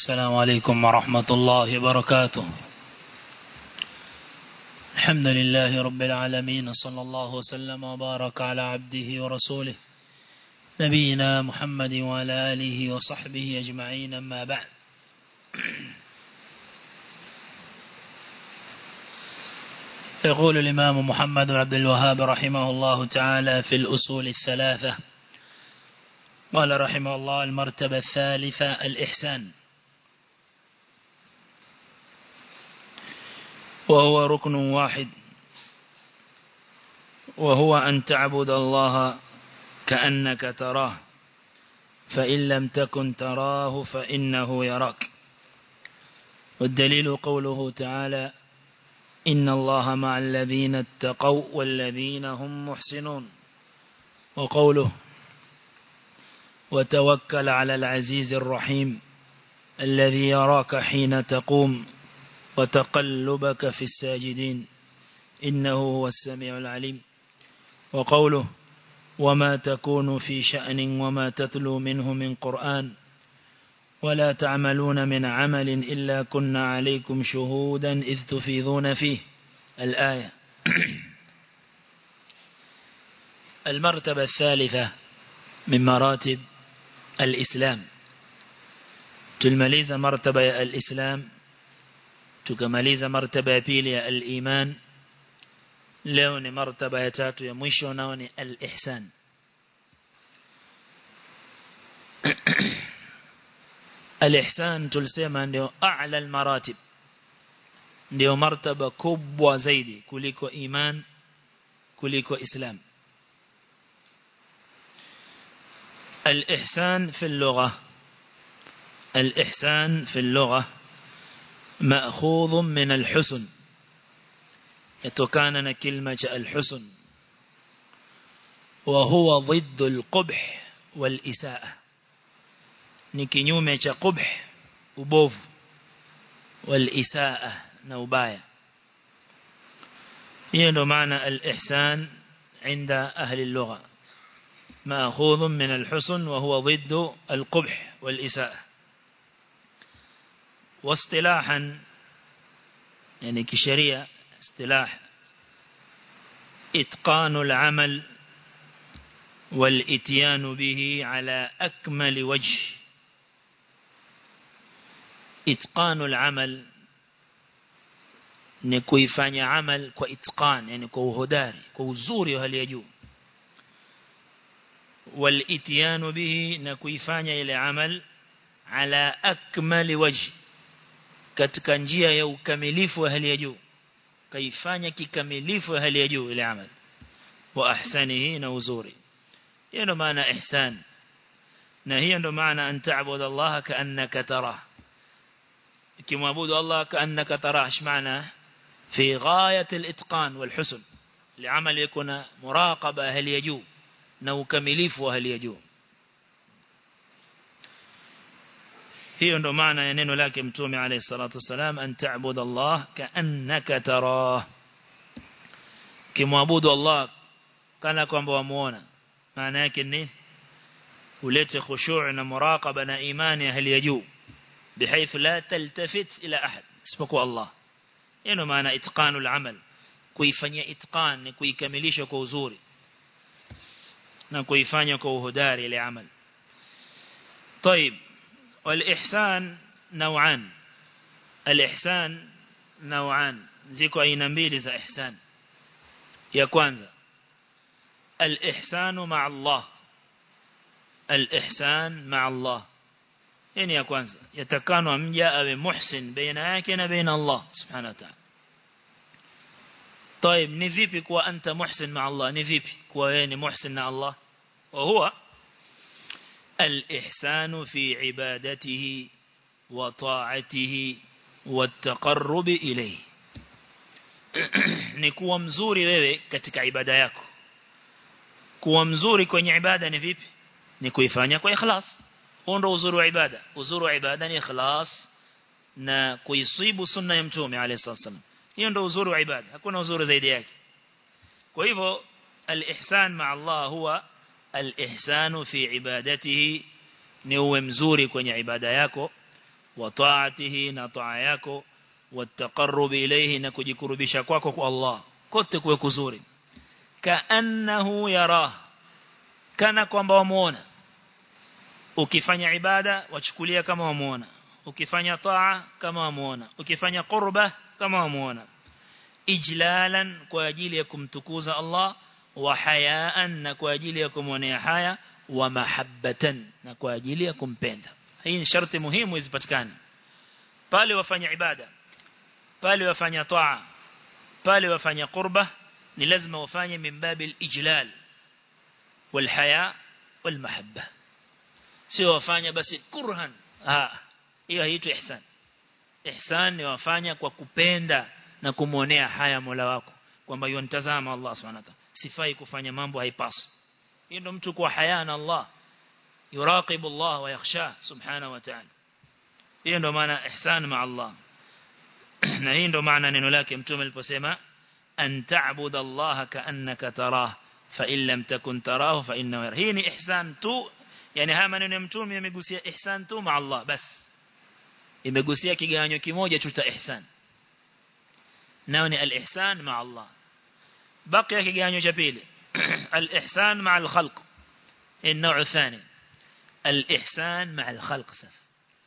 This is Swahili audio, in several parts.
السلام عليكم ورحمة الله وبركاته الحمد لله رب العالمين صلى الله وسلم وبارك على عبده ورسوله نبينا محمد وعلى آله وصحبه أجمعين أما بعد يقول الإمام محمد بن عبد الوهاب رحمه الله تعالى في الأصول الثلاثة قال رحمه الله المرتبة الثالثة الإحسان وهو ركن واحد وهو أن تعبد الله كأنك تراه فإن لم تكن تراه فإنه يراك والدليل قوله تعالى إن الله مع الذين اتقوا والذين هم محسنون وقوله وتوكل على العزيز الرحيم الذي يراك حين تقوم وتقلبك في الساجدين إنه هو السميع العليم وقوله وما تكون في شأن وما تتلو منه من قرآن ولا تعملون من عمل إلا كنا عليكم شهودا إذ تفيضون فيه الآية المرتبة الثالثة من مراتب الإسلام تلمليز مرتبة الإسلام تكمليز مرتبة بيلي الإيمان leo ni martaba ya tatu ya mwisho nao ni al-ihsan al-ihsan tulisema ndio a'la al-maratib ndio martaba kubwa zaidi kuliko iman kuliko islam الإحسان في اللغة الإحسان في اللغة مأخوذ من الحسن يتوكان كلمة الحسن وهو ضد القبح والإساءة نكنيومة قبح وبوف والإساءة نوبايا ينو معنى الإحسان عند أهل اللغة مأخوذ من الحسن وهو ضد القبح والإساءة واصطلاحا يعني كشريعة اصطلاح إتقان العمل والإتيان به على أكمل وجه إتقان العمل ni kuifanya amal kwa itqan yani kwa uhodari kwa uzuri wa hali ya juu wal itiyanu bihi na kuifanya ile amal ala akmali wajh katika njia ya ukamilifu wa hali ya juu kaifanya kikamilifu wa hali ya juu ile amal wa ahsanihi na uzuri hiyo ndo maana ihsan na hiyo ndo maana an ta'budu Allah ka'annaka tarah kimwabudu Allah ka'annaka tarah ايش معنى في غاية الاتقان والحسن لعمل يكون مراقبة هل يجو نو كمليف وهل يجو hiyo ndo maana ya neno lake mtume alayhi salatu wasalam an ta'budu Allah ka'annaka tarah kimwabudu Allah kana kwamba wamuona maana yake ni ulete khushu' na muraqaba na imani ya hali ya juu بحيث لا تلتفت إلى أحد اسمكوا الله إنه معنى إتقان العمل kuifanyia itqan ni kuikamilisha kwa uzuri na kuifanya kwa uhodari ile amal طيب والإحسان نوعان الإحسان نوعان ziko aina mbili za ihsan ya kwanza الإحسان مع الله الإحسان مع الله yani ya kwanza yatakanwa mja awe muhsin baina yake na baina Allah subhanahu wa ta'ala طيب ni vipi kuwa anta muhsin ma Allah ni vipi kuwa wewe ni muhsin na Allah wa huwa الإحسان في عبادته وطاعته والتقرب إليه ni kuwa mzuri wewe katika ibada yako kuwa mzuri kwenye ibada ni vipi ni kuifanya kwa ikhlas huo ndo uzuri wa ibada uzuri wa ibada ni ikhlas na kuisibu sunna ya mtume alayhi wasallam hiyo ndo uzuri wa ibada hakuna uzuri zaidi yake kwa hivyo al-ihsan ma Allah huwa al-ihsanu fi ibadatihi ni uwe mzuri kwenye ibada yako wa ta'atihi na taa yako والتقرب إليه نكجكربisha kwako kwa Allah kote kuwe kuzuri kaannahu yarah kana kwamba wamuona ukifanya ibada wachukulia kama wamuona ukifanya taa kama wamuona ukifanya qurba kama wamuona ijlalan kwa ajili ya kumtukuza Allah wa hayaan na kwa ajili ya kumwonea haya wa mahabbatan na kwa ajili ya kumpenda hii ni sharti muhimu izipatikane pale wafanya ibada pale wafanya taa pale wafanya qurba ni lazima wafanye min babil ijlal wal haya wal mahabba sio wafanya basi kurhan ah hiyo haitwi ihsan ihsan ni wafanya kwa kupenda na kumuonea haya Mola wako kwamba yonitazama Allah subhanahu wa ta'ala sifai kufanya mambo haipaswi hiyo ndo mtu kwa haya na Allah yuraqibu Allah wa yakhsha subhanahu wa ta'ala hiyo ndo maana ihsan ma Allah na hii ndo maana neno lake mtume aliposema an ta'budu Allah ka'annaka tarah fa in lam takun tarahu fa innahu yara hii ni ihsan tu yani haya maneno ya mtume yamegusia ihsan tu ma Allah bas imegusia kigawanyo kimoja tu cha ihsan nao ni al-ihsan ma Allah bakia kigawanyo cha pili al-ihsan ma al-khalq النوع الثاني الإحسان مع الخلق سف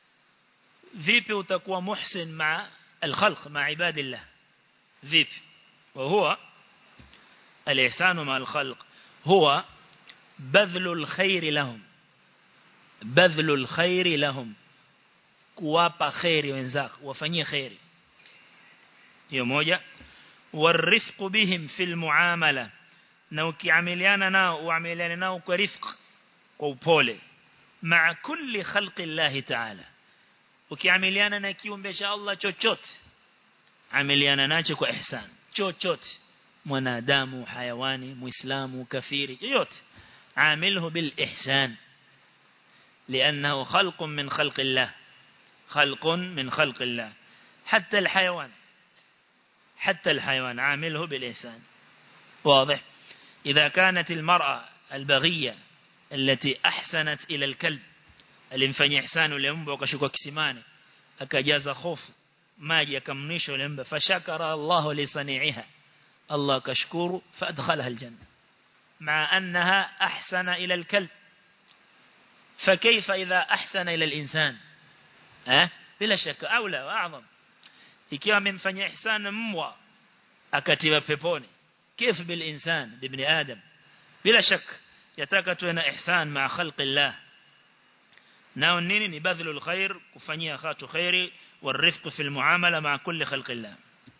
vipi utakuwa muhsin ma الخلق مع عباد الله vipi وهو الإحسان مع الخلق هو بذل الخير لهم بذل الخير لهم kuwapa khairi wenzako wafanyie khairi hiyo moja warifq bihim fil muamala na ukiamiliana nao uamiliane nao kwa rifq kwa upole maa kulli khalqi Allah ta'ala ukiamiliana na kiumbe cha Allah chochote amiliana nacho kwa ihsan chochote mwanadamu hayawani muislamu kafiri yoyote عامله بالإحسان لأنه خلق من خلق الله خلق من خلق الله حتى الحيوان حتى الحيوان عامله بالإحسان واضح إذا كانت المرأة البغية التي أحسنت إلى الكلب alimfanyia ihsanu yule mbwa akashuka kisimani akajaza hofu maji akamnisha yule mbwa fashakara Allah li sani'iha Allah kashkuru fadkhalaha aljanna مع أنها أحسن إلى الكلب فكيف إذا أحسن إلى الإنسان أه؟ بلا شك أولى وأعظم ikiwa amemfanyia ihsan mbwa akatiwa peponi كيف بالإنسان بابن آدم بلا شك yataka tuwe na ihsan ma khalqi Allah nao nini ni badhlul khair kufanyia khatu khairi والرفق في المعاملة مع كل خلق الله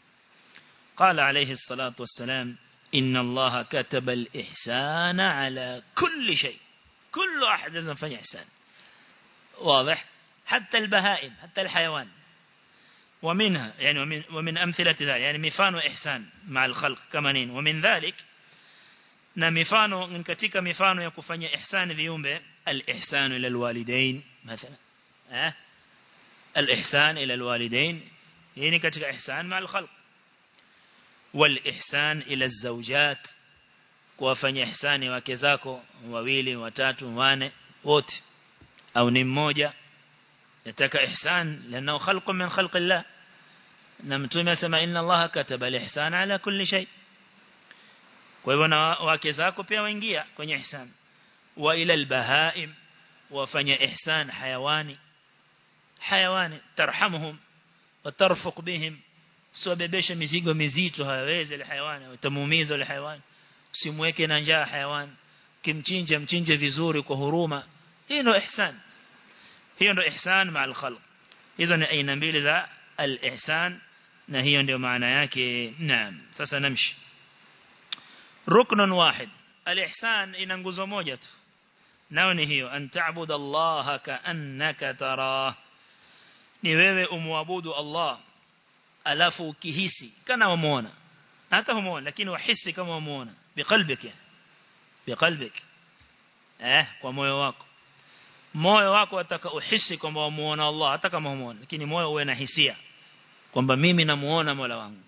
قال عليه الصلاة والسلام إن الله كتب الإحسان على كل شيء كل أحد لازم فني إحسان واضح حتى البهائم حتى الحيوان ومنها يعني ومن, ومن أمثلة ذلك يعني مفان وإحسان مع الخلق كمانين ومن ذلك na mifano ni katika mifano ya kufanya ihsani viumbe al-ihsanu ila al-walidain mathalan eh al-ihsan ila al-walidain hii ni katika ihsan ma al-khalq wal-ihsan ila az-zawjat kuwafanya ihsani wake zako wawili watatu wane wote au ni mmoja nataka ihsan lana khalqun min khalqi Allah na mtume asema inna Allah kataba al-ihsana ala kulli shay' kwa hivyo na wake zako pia waingia kwenye ihsan wa ila albahaim wafanya ihsan hayawani hayawani tarhamuhum watarfuq bihim siwabebesha mizigo mizito hawawezi ile hayawani utamuumiza ile hayawani usimweke na njaa hayawani kimchinja mchinje vizuri kwa huruma hiyo ndio ihsan hiyo ndio ihsan ma al-khalq hizo ni aina mbili za al-ihsan na hiyo ndio maana yake naam sasa namshi ركن واحد الإحسان ina nguzo moja tu nao ni hiyo an ta'budu Allah ka'annaka tarah ni wewe umwabudu Allah alafu ukihisi kana umuona hata humuona lakini wahisi kama umuona biqalbik yani biqalbik eh kwa moyo wako moyo wako ataka uhisi kwamba umuona Allah hata kama humuona lakini moyo uwe na hisia kwamba mimi namuona Mola wangu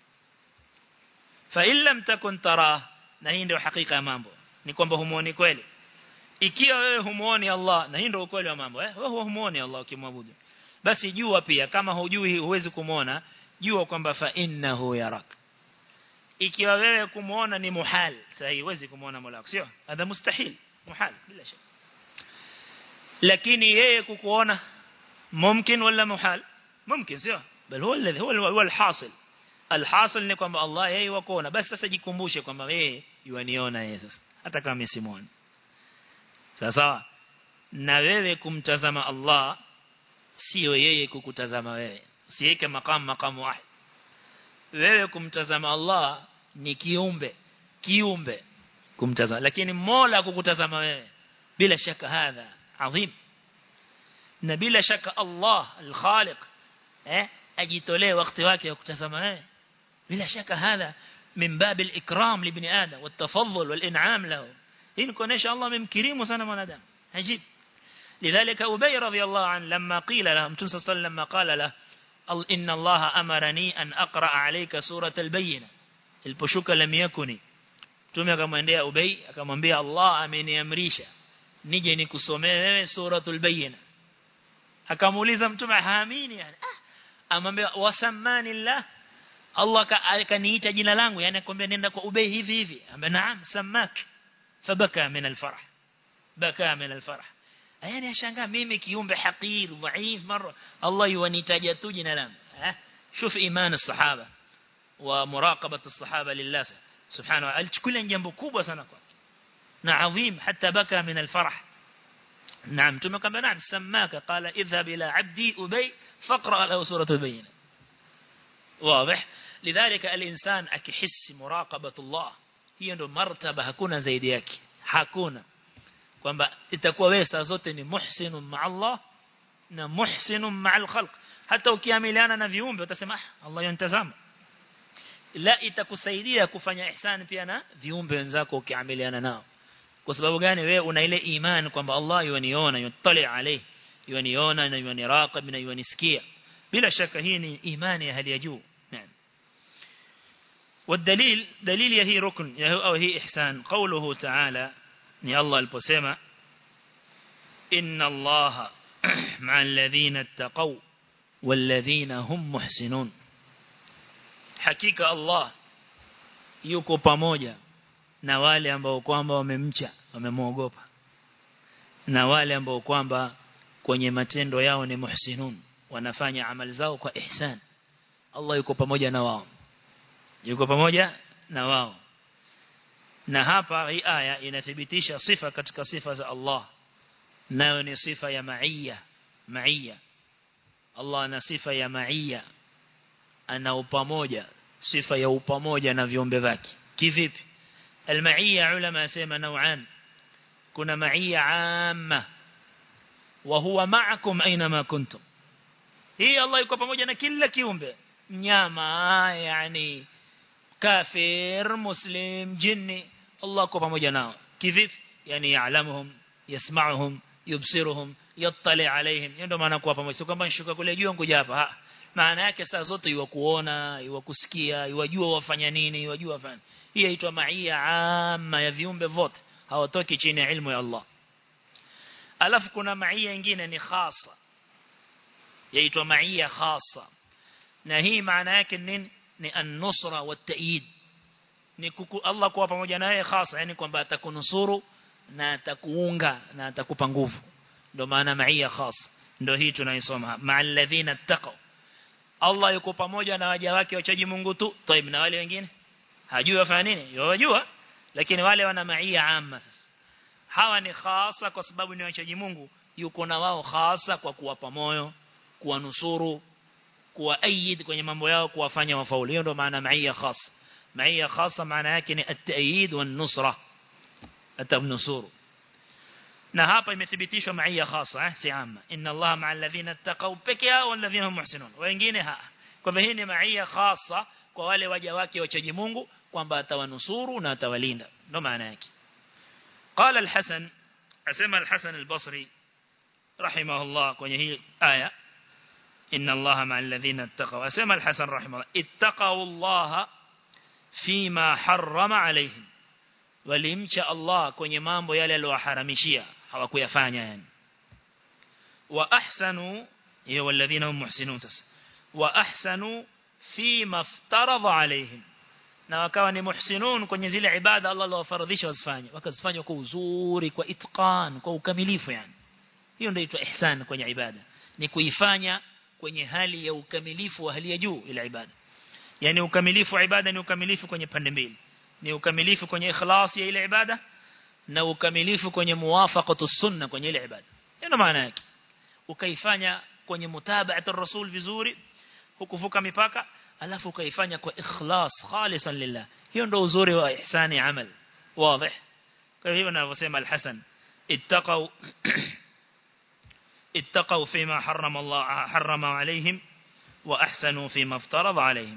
fa illam takun tara na hii ndio hakika ya mambo ni kwamba humuoni kweli ikiwa wewe humuoni Allah na hii ndio ukweli wa mambo eh wewe humuoni Allah ukimwabudu basi jua pia kama hujui huwezi kumuona jua kwamba fa innahu yarak ikiwa wewe kumuona ni muhal sahi huwezi kumuona Mola wako sio hadha mustahil muhal bila shaka lakini yeye kukuona mumkin wala muhal mumkin sio bal huwa alladhi huwa alhasil alhasil ni kwamba Allah yeye wakuona basi sasa jikumbushe kwamba yeye yuaniona yeye sasa hata kama simuoni sawa na wewe kumtazama Allah sio yeye kukutazama wewe siweke makamu makamu wahid wewe kumtazama Allah ni kiumbe kiumbe kumtazama lakini Mola kukutazama wewe bila shaka hadha adhim na bila shaka Allah al-Khaliq eh ajitolee wakati wake wa kutazama wewe bila shaka hadha min bab al-ikram li ibn adam wat-tafaddul wal-in'am lahu hii ni kuonesha Allah amemkirimu sana mwanadamu ajib لذلك أبي رضي الله عنه لما قيل له متى صلى الله عليه وسلم قال له إن الله أمرني أن أقرأ عليك سورة البينة البشوك لم يكن tume akamwendea Ubay akamwambia Allah ameniamrisha nije nikusomee wewe suratul bayyina akamuuliza mtume haamini yani ah amwambia wasamani Allah Allah akaniita jina langu yani akwambia nenda kwa Ubay hivi hivi ambe naam samak fabaka min alfarah baka min alfarah yani ashangaa mimi kiumbe hakir dhaif mara Allah yuanitaja tu jina langu eh شوف iman الصحابه ومراقبه الصحابه لله سبحانه alichukulia jambo kubwa sana kwake na adhim hata baka min alfarah نعم tumekamba naam samaka qala idhhab ila abdi ubay faqra lahu surah albayna واضح لذلك الانسان akihisi muraqabah Allah hiyo ndo martaba hakuna zaidi yake hakuna kwamba itakuwa wewe saa zote ni muhsinun ma Allah na muhsinun ma al-khalq hata ukiamiliana na viumbe utasema ah Allah yanitazama la itakusaidia kufanya ihsan pia na viumbe wenzako ukiamiliana nao kwa sababu gani wewe una ile imani kwamba Allah yaniona yutali alayhi yaniona na yaniraqib na yanisikia bila shaka hii ni imani ya hali ya juu naam والدليل دليل هي ركن أو هي إحسان قوله تعالى ni Allah aliposema inna Allah ma'al ladhina ittaqaw wal ladhina hum muhsinun hakika Allah yuko pamoja na wale ambao kwamba wamemcha wamemwogopa na wale ambao kwamba kwenye matendo yao ni muhsinun wanafanya amali zao kwa ihsan Allah yuko pamoja na wao yuko pamoja na wao na hapa hii aya inathibitisha sifa katika sifa za Allah nayo ni sifa ya ma'iyya ma'iyya Allah ana sifa ya ma'iyya ana upamoja sifa ya upamoja na viumbe vyake kivipi al-ma'iyya ulama yasema nau'an kuna ma'iyya 'amma wa huwa ma'akum aina kuntum hii Allah yuko pamoja na kila kiumbe mnyama yani kafir muslim jinni Allah kwa pamoja nao kivipi yani yaalamuhum yasma'uhum yubsiruhum yattali alaihim ndio maana kwa pamoja sio kwamba nishuka kule juu ngoja hapa maana yake saa zote iwa kuona iwa kusikia iwajua wafanya nini iwajua wafanya hii inaitwa maia amma ya viumbe vote hawatoki chini ya ilmu ya Allah alafu kuna maia nyingine ni khasa yaitwa maia khasa na hii maana yake nini ni an-nusra wat-ta'yid ni kuku Allah kuwa pamoja nawe hasa yani kwamba atakunusuru na atakuunga na atakupa nguvu ndio maana maia khas ndio hii tunaisoma ma'al ladhina taqaw Allah yuko pamoja na waja wake wachaji Mungu tu طيب na wale wengine hajui wafanya nini yajua lakini wale wana maia amma sasa hawa ni khasa kwa sababu ni wachaji Mungu yuko na wao khasa kwa kuwapa moyo kuwanusuru kuwaayid kwenye mambo yao kuwafanya wafaulu hiyo ndio maana maia khasa maia khasa maana yake ni at-ta'yid wan-nusra atamnusuru na hapa imethibitishwa maia khasa eh si amma inna Allah ma'al ladhina ittaqaw peke yao walladhina hum muhsinun wengine ha kwa hivyo hii ni maia khasa kwa wale waja wake wachaji Mungu kwamba atawanusuru na atawalinda ndio maana yake قال الحسن اسمع الحسن البصري رحمه الله kwenye hii aya إن الله مع الذين اتقوا أسمى الحسن رحمه الله اتقوا الله فيما حرم عليهم walimcha Allah kwenye mambo yale aliyoharamishia hawakuyafanya yani wa ahsanu hiyo walladhina hum muhsinun sasa wa ahsanu fi maftaradha alaihim na wakawa ni muhsinun kwenye zile ibada Allah aliyowafaradhisha wazifanye wakazifanya kwa uzuri kwa itqan kwa ukamilifu yani hiyo ndio inaitwa ihsan kwenye ibada ni kuifanya kwenye hali ya ukamilifu wa hali ya juu ile ibada yani ukamilifu wa ibada ni ukamilifu kwenye pande mbili ni ukamilifu kwenye ikhlas ya ile ibada na ukamilifu kwenye muwafaqatu sunna kwenye ile ibada ndio maana yake ukaifanya kwenye mutaba'atu rasul vizuri hukuvuka mipaka alafu ukaifanya kwa ikhlas khalisan lillah hiyo ndio uzuri wa ihsani amal wazi kwa hivyo ninavyosema al-Hasan ittaqau اتقوا فيما حرم الله حرم عليهم وأحسنوا فيما افترض عليهم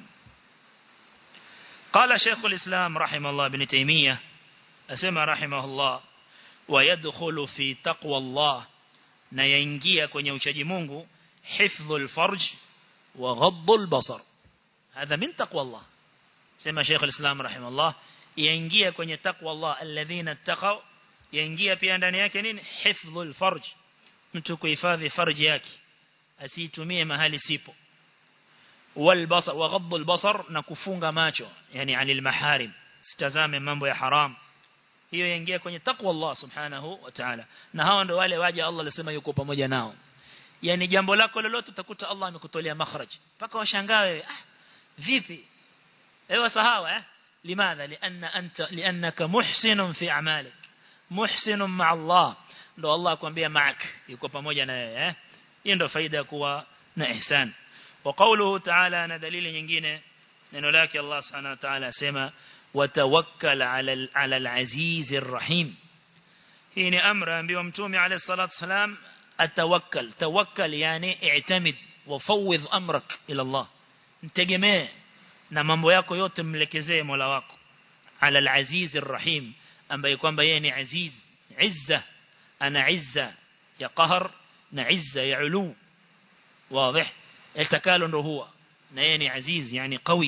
قال شيخ الإسلام رحمه الله بن تيمية أسمى رحمه الله ويدخل في تقوى الله نينجيا kwenye uchaji Mungu حفظ الفرج وغض البصر هذا من تقوى الله سمى شيخ الإسلام رحمه الله ينجيا kwenye تقوى الله الذين اتقوا ينجيا pia ndani yake nini حفظ الفرج mtu kuhifadhi farji yake asitumie mahali sipo والبصر وغض البصر na kufunga macho yani anil maharim sitazame mambo ya haram hiyo yaingia kwenye takwa Allah subhanahu wa ta'ala na hao ndio wale waja Allah alisema yuko pamoja nao yani jambo lako lolote utakuta Allah amekutolea makhraj paka washangae ah vipi ewa sahawa eh limadha lianna anta liannaka muhsinun fi a'malik muhsinun ma'a Allah ndo Allah akwambia ma'ak yuko pamoja na wewe eh hiyo ndo faida ya kuwa na ihsan wa qawluhu ta'ala na dalili nyingine neno lake Allah subhanahu wa ta'ala sema watawakkal 'ala 'ala al-aziz ar-rahim hii ni amra ambayo mtume alayhi salatu wasalam atawakkal tawakkal yani i'tamid wa fawwidh amrak ila Allah mtegemee na mambo yako yote mlekezee Mola wako 'ala al-aziz ar-rahim ambaye kwamba yeye ni aziz izza أنا عزة يا قهر نعزة يا علو واضح التكالن هو نيني عزيز يعني قوي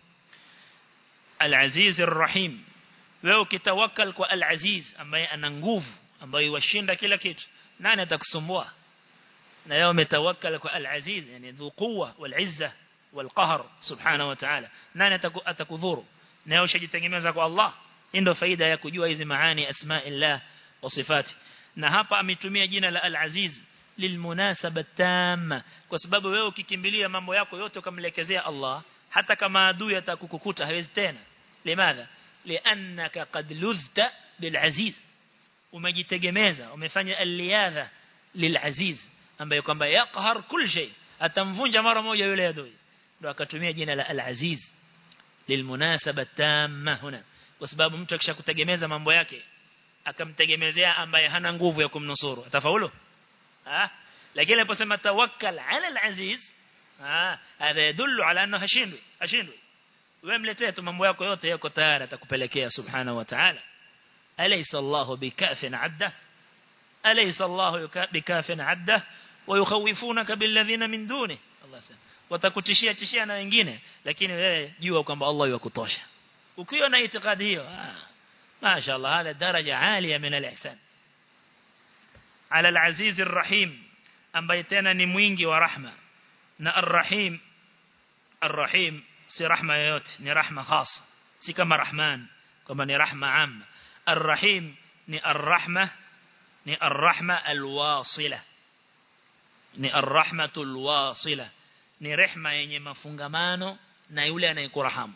العزيز الرحيم wewe ukitawakkal kwa al-aziz ambaye ana nguvu ambaye washinda kila kitu nani atakusumbua na wewe umetawakkal kwa al-aziz yani dhu quwwa wal-izza wal-qahr subhanahu wa ta'ala nani atakudhuru na wewe ushajitegemeza kwa Allah ndio faida ya kujua hizi maani asma'illah wa sifati na hapa ametumia jina la al-aziz lilmunasaba tamma kwa sababu wewe ukikimbilia mambo yako yote ukamlekezea Allah hata kama adui atakukukuta hawezi tena limadha liannaka qad luzta bilaziz umejitegemeza umefanya al-liyadha lilaziz ambaye kwamba yaqhar kul shay atamvunja mara moja yule adui ndio akatumia jina la al-aziz lilmunasaba tamma huna kwa sababu mtu akishakutegemeza mambo yake akamtegemezea ambaye hana nguvu ya kumnusuru atafaulu ah lakini aliposema tawakkal ala al-aziz ah hada yadullu ala annahu hashindwi hashindwi wewe mletee tu mambo yako yote yako tayari atakupelekea subhanahu wa ta'ala alaysa allah bikafin adda alaysa allah bikafin adda wayukhawifunaka billadhina min duni Allah sema watakutishia tishia na wengine lakini wewe jua kwamba Allah yakutosha ukiwa na itikadi hiyo ah ما شاء الله هذا درجة عالية من الإحسان على العزيز الرحيم ambaye tena ni mwingi wa rahma na arrahim arrahim si rahma yoyote ni rahma khasa si kama rahman kama ni rahma amma arrahim ni arrahma ni arrahma alwasila ni arrahmatul wasila ni rehma yenye mafungamano na yule anayekurahamu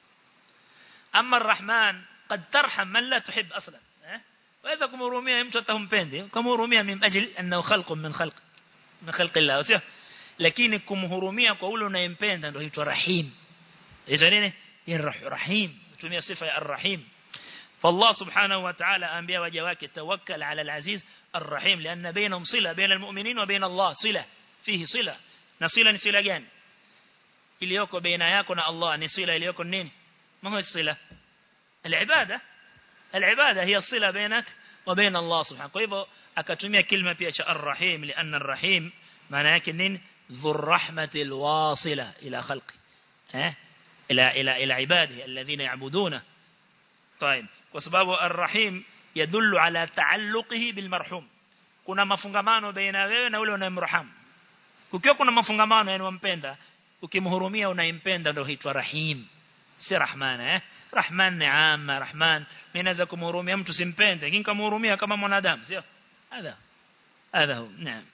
amma arrahman قد ترحم من لا تحب أصلا وإذا كمهرومية mtu atampendi kumhurumia min ajli annahu khalqun min khalq min khalq Allah sio lakini kumhurumia kwa ule unayempenda ndio huitwa rahim hizo nini ni rahim tumia sifa ya arrahim فالله سبحانه وتعالى أنبياء وجواك توكل على العزيز الرحيم لأن بينهم صلة بين المؤمنين وبين الله صلة فيه صلة نصلة نصلة جان iliyoko baina yako na Allah ni sila iliyoko nini ma huwa sila العبادة العبادة هي الصلة بينك وبين الله سبحانه فإذا أكتمية كلمة بيش الرحيم لأن الرحيم معنى يكنين ذو الرحمة الواصلة إلى خلقه ها إلى, إلى, إلى عباده الذين يعبدونه طيب وسباب الرحيم يدل على تعلقه بالمرحوم كنا مفنغمان بين wewe na ule unayemraham kukiwa kuna mafungamano yani wampenda ukimhurumia unaimpenda ndio huitwa rahim si rahman eh rahman ni amma rahman mimi naweza kumhurumia mtu simpende lakini kumhurumia kama mwanadamu sio hadha hadha hu naam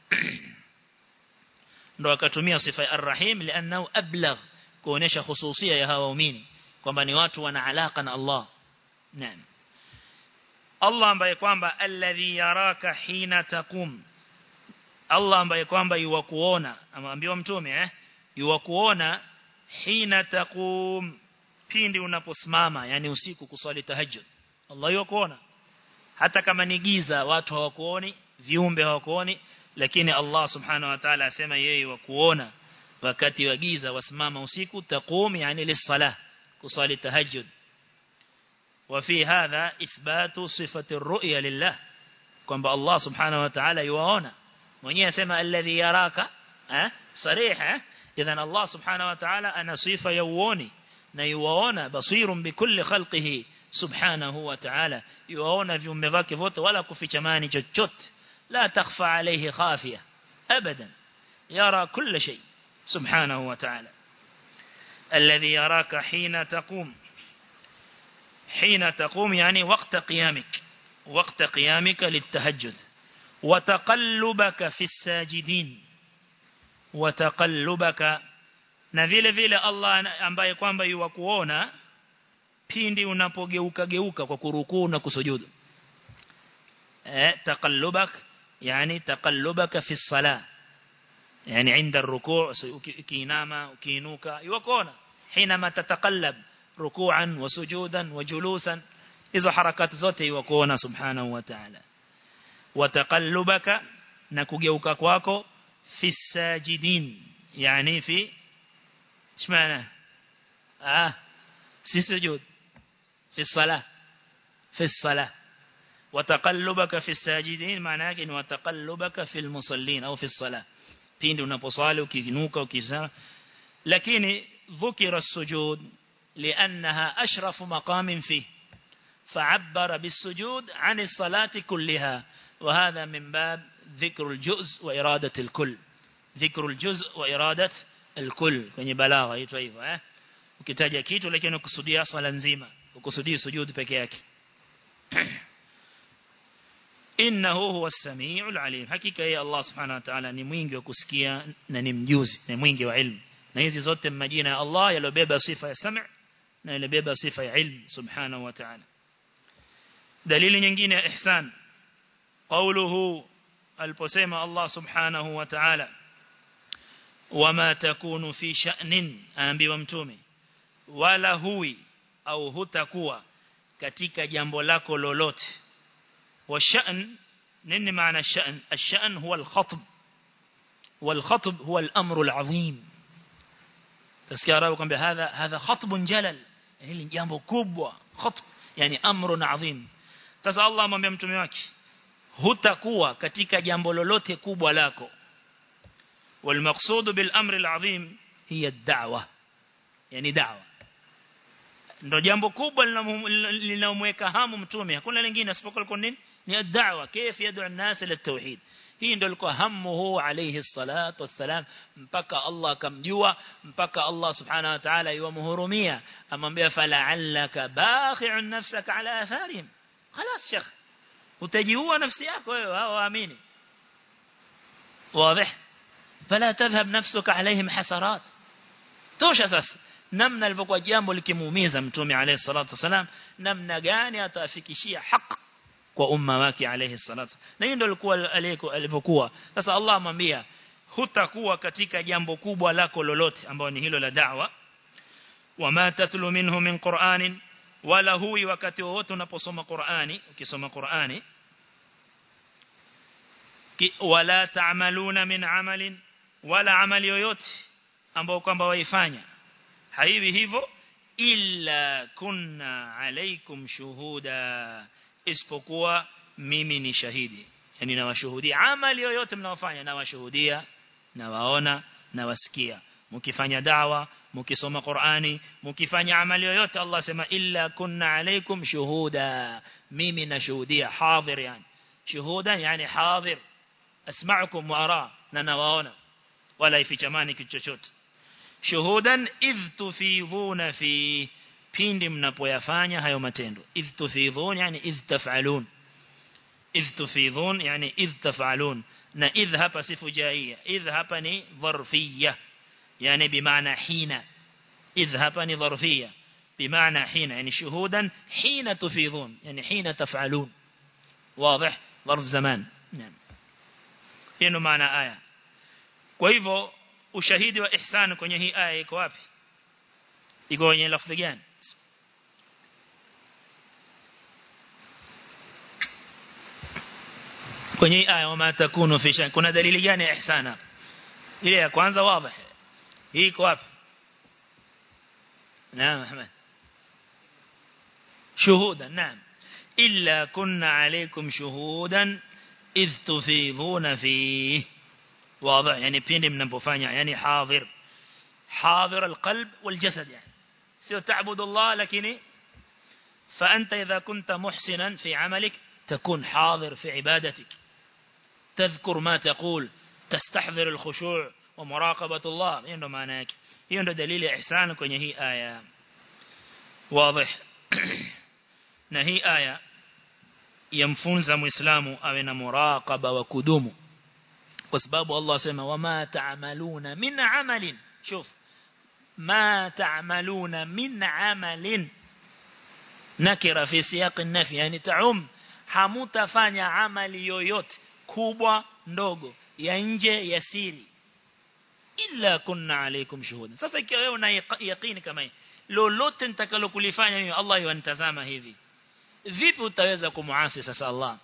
ndo akatumia sifa ya arrahim lianao ablagh kuonesha hususia ya hawa waumini kwamba ni watu wana alaka na Allah naam Allah ambaye kwamba alladhi yaraka hina taqum Allah ambaye kwamba yuwakuona amwambiwa mtume eh yuwakuona hina taqum pindi unaposimama yani usiku kuswali tahajjud Allah yuwakuona hata kama ni giza watu hawakuoni viumbe hawakuoni lakini Allah subhanahu wa ta'ala asema yeye wakuona wakati wa giza wasimama usiku taqum yani lis-salah kusali tahajjud وفي هذا إثبات صفة الرؤية لله kwamba Allah subhanahu wa ta'ala yuwaona mwenyewe asema alladhi yaraka eh sariha idhan Allah subhanahu wa ta'ala ana sifa ya uoni na yuwaona basirun bikulli khalqihi subhanahu wa ta'ala yuwaona viumbe vake vote wala kufichamani chochote la takhfa alayhi khafiya abadan yara kull shay subhanahu wa ta'ala alladhi yaraka hina taqum حين تقوم يعني وقت قيامك وقت قيامك للتهجد وتقلبك في الساجدين وتقلبك na vile vile Allah ambaye kwamba yuwakuona pindi unapogeuka geuka kwa kurukuu na kusujudu eh taqallubak yani taqallubaka fi salah yani inda الركوع ukiinama ukiinuka yuwakuona حينما تتقلب ركوعا وسجودا وجلوسا hizo harakati zote yuwakuona subhanahu wa ta'ala wataqallubaka na kugeuka kwako fi sajidin yani fi shmaana ah si sujud fi salah fi salah wataqallubaka fi sajidin maana yake ni wataqallubaka fi almusallin au fi salah pindi unaposali ukiinuka ukisema lakini dhukira as-sujud لأنها أشرف مقام فيه فعبر بالسجود عن الصلاة كلها وهذا من باب ذكر الجزء وإرادة الكل ذكر الجزء وإرادة الكل kwenye balagha yaitwa hivyo eh ukitaja kitu lakini ukusudia swala nzima ukusudia sujud peke yake innahu huwa as-sami'ul 'alim hakika yeye Allah subhanahu wa ta'ala ni mwingi wa kusikia na ni mjuzi ni mwingi wa ilmu na hizi zote majina ya Allah yalobeba sifa ya sam' na yalobeba sifa ya ilmu subhanahu wa ta'ala dalili nyingine ya ihsan qawluhu aliposema Allah subhanahu wa ta'ala wama takunu fi sha'nin aambiwa mtume wala hui au hutakuwa katika jambo lako lolote wa sha'n nini maana sha'n ash-sha'n huwa al-khatb wal-khatb huwa al-amru al-'azim tasikia arabu kwamba hadha hadha khatbun jalal hili jambo kubwa khatb yani amrun azim sasa Allah amwambia mtume wake hutakuwa katika jambo lolote kubwa lako والمقصود بالامر العظيم هي الدعوه يعني دعوه ndio jambo kubwa linalomweka hamu mtume hakuna lingine isipokuwa nini ni ad-da'wa كيف يدعو الناس الى التوحيد hii ndio ilikuwa hamuhu alayhi salatu wassalam mpaka Allah akamjua mpaka Allah subhanahu wa ta'ala yuamhurumia amwambia fala'allaka bakhi'un nafsaka ala atharihim خلاص شيخ utajiua nafsi yako wewe hao waamini واضح فلا تذهب نفسك عليهم حسرات tosha sasa namna alivyokuwa jambo likimuumiza mtume alayhi salatu wasalam namna gani atafikishia haki kwa umma wake alayhi salatu na hiyo ndio alikuwa alivyokuwa sasa Allah amwambia hutakuwa katika jambo kubwa lako lolote ambao ni hilo la da'wa wama tatlu minhu min qur'anin wala huwi wakati wote unaposoma Qur'ani ukisoma Qur'ani wala ta'maluna min amalin wala amali yoyote ambao kwamba waifanya haiwi hivyo illa kunna alaikum shuhuda isipokuwa mimi ni shahidi yani nawashuhudia amali yoyote mnaofanya nawashuhudia nawaona nawasikia mkifanya dawa mkisoma Qur'ani mkifanya amali yoyote Allah sema illa kunna alaikum shuhuda mimi nashuhudia hadhir yani shuhuda yani hadhir asma'ukum wa ara na nawaona wala ifichamani kitu chochote shuhudan idh tufidhuna fi pindi mnapoyafanya hayo matendo idh tufidhun yani idh taf'alun idh tufidhun yani idh taf'alun na idh hapa sifu jaia idh hapa ni dharfiyya yani bimaana hina idh hapa ni dharfiyya bimaana hina yani shuhudan hina tufidhun yani hina taf'alun واضح ظرف زمان نعم hiyo maana aya kwa hivyo ushahidi wa ihsan kwenye hii aya iko wapi iko kwenye lafzi gani kwenye aya wama takunu fi shan kuna dalili gani ya ihsan hapa ile ya kwanza wazi hii iko wapi naam ahmed shuhuda naam illa kunna alaykum shuhudan idh tufidhuna fihi واضح يعني pindi mnapofanya yani حاضر حاضر القلب والجسد يعني سيو تعبد الله لكن فأنت إذا كنت محسنا في عملك تكون حاضر في عبادتك تذكر ما تقول تستحضر الخشوع ومراقبة الله يندو معناك يندو دليل إحسان كوني هي آية واضح نهي آية يمفونز مسلم أو مراقبة وكدوم kwa sababu Allah asema wama ta'maluna min amalin shuf ma ta'maluna min amalin nakira fi siyaq an-nafi yani ta'um hamutafanya amali yoyote kubwa ndogo ya nje ya siri illa kunna alaykum shuhuda sasa ikiwa wewe una yaqini kama hii lolote nitakalokulifanya mimi Allah yanitazama hivi vipi utaweza kumuasi sasa Allah